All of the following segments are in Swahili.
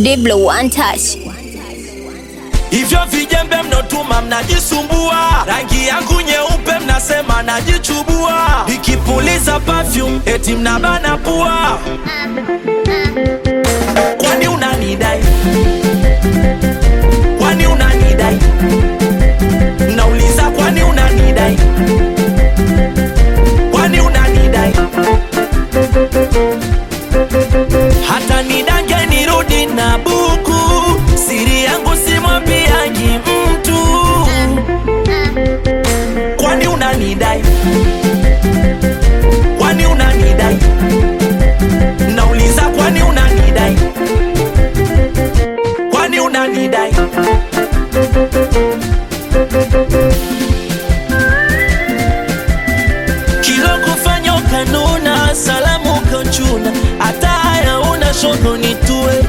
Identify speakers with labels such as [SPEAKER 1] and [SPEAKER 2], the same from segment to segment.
[SPEAKER 1] Diblo one touch.
[SPEAKER 2] Hivyo vijembe mnotuma mnajisumbua, rangi yangu nyeupe mnasema najichubua, nikipuliza perfume eti mnabana pua. Kwani unanidai? Kwani unanidai? Nauliza, kwani unanidai? Kwani unanidai? hata nidange nirudi na buku, siri yangu simwambiagi mtu. Kwani unanidai? Kwani unanidai? Nauliza, kwani unanidai? Kwani unanidai? kilo kufanya ukanuna, salamu ukanchuna, hata haya una shoko nitue.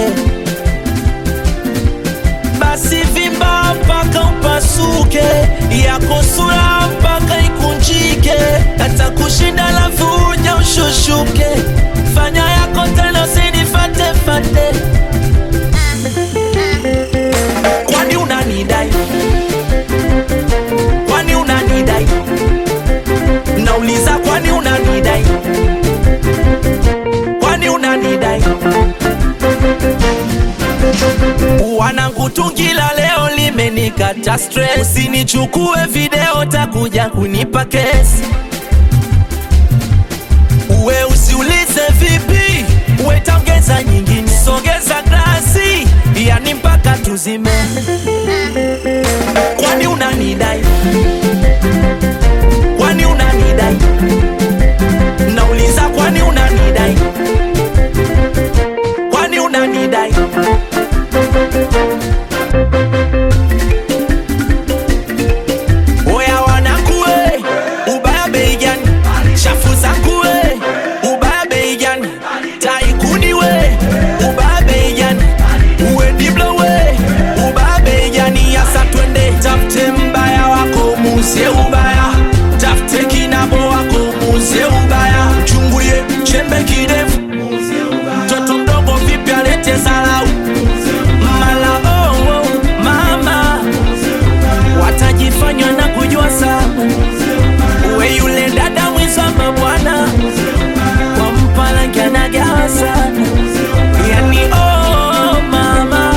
[SPEAKER 2] Basi vimba mpaka upasuke, yako sura mpaka ikunjike, hata kushinda lafu uja ushushuke. Fanya yako tena usinifate fate, kwani unanidai? Kwani unanidai? Nauliza, kwani unanidai? Kwani unanidai? Wanangu, tungi la leo limenikata stress, usinichukue video, takuja kunipa kesi. Uwe usiulize vipi, uwe taongeza nyingine, sogeza glasi, yani mpaka tuzime. Kwani unanidai? Kwani unanidai? Nauliza, kwani unanidai? Kwani unanidai? Oya wanakue, ubaya bei gani? Shafu zakue, ubaya bei gani? Taikuni we, ubaya bei gani? Uwe Diblo we, ubaya bei gani? Yasa twende tafute mbaya wako muzie ubaya, tafute kinabo wako muzie ubaya, chungulie chembe kirefu, mtoto mdogo vipi alete zalau mala oh, oh, mama watajifanywa na kujua sana uwe yule dada mwizama bwana kwa mpalangi anagawa sana yani oh, mama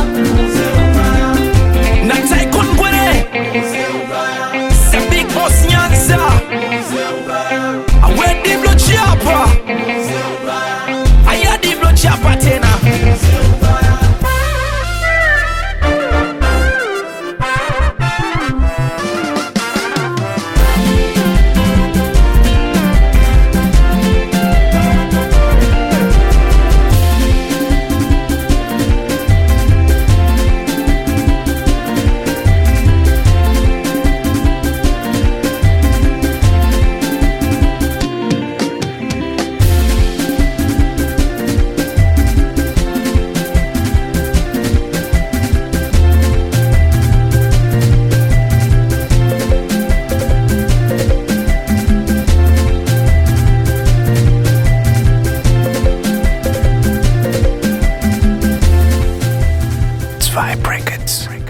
[SPEAKER 2] na Tycoon Ngwere the big boss Nyanza awe Diblo Chapa aya Diblo Chapa tena
[SPEAKER 3] Zwei Brackets.